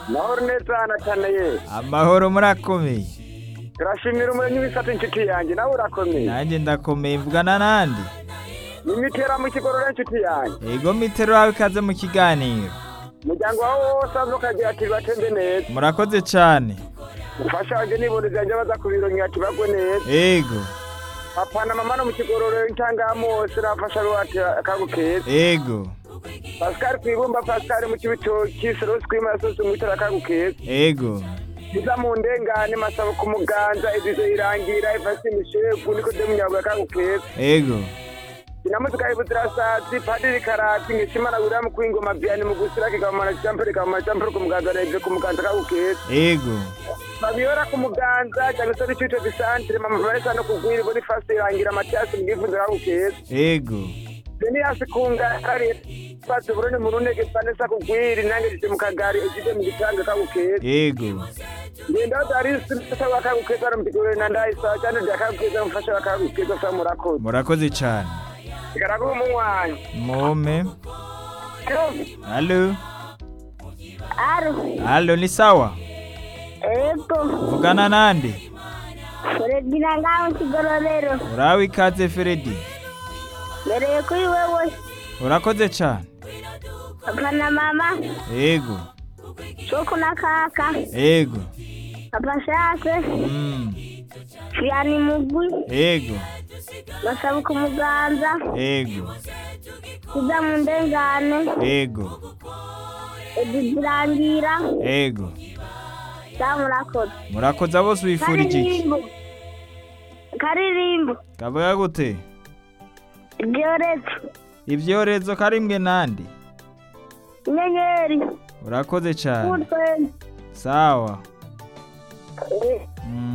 amahoro neza anataneye amahoro murakomeye turashimira umuremyi w'isatu inshuti yanjye nawe urakomeye nanjye ndakomeye mvugana n'andi ni mitera mu kigorora inshuti yanjye yego mitero wawe ikaze mu kiganiro umuryango wawe wose aza ukagira ati batende neza murakoze cyane umufasha wanjye n'ibondo zanjye baza ku biro ati bagwe neza yego papa na mama no mu kigororo intangamose nafasha ruwate akagukeza yego pascal kwibumba pascal mu kibitoki serosi kwimasosi umwitera akagukeza yego iza mu ndengane masabo ku muganza izizo irangira ifasi imishevu niko de munyabuga akagukeza yego inamutuka ibutirasazi padiri karati ngishimana wiramu kuingoma byani mu gusira kikamara champere kamara champere ku muganza na ibyo ku muganza akagukeza yego babiyora ku muganza cyane se n'icyo gisantere mama baresa no kugwira ibona ifasi irangira amatiyasi mu bwifunze akagukeza yego Deniyasi kungari pasi burone murunege panesa kugwiri nange jije mu kagari ejije mu gitanga akagukeza yego ngenda darisi nsaba akagukeza no mtigore na ndayisa cyane byakagukeza mfasha akagukeza fa murakoze murakoze cyane garaguru munywanyi mome alo Alo, alo, alo ni sawa ego, mvugana n'andi Fredina ngaho kigororero, urawe ikaze feredi mbereye kuri wewe, urakoze cyane papa na mama, yego soko na kaka, yego papa shase, Mm. fiyani mugwi, yego basaba ku muganza, yego kuja mu ndengane, yego eduzirangira, yego zamurakoze. murakoze bose wifurije iki Karirimbo, karirimbo, kavuga gute ryoretse, ibyorezo karimwe n'andi inyenyeri, urakoze cyane kutwenzi, sawa Mm.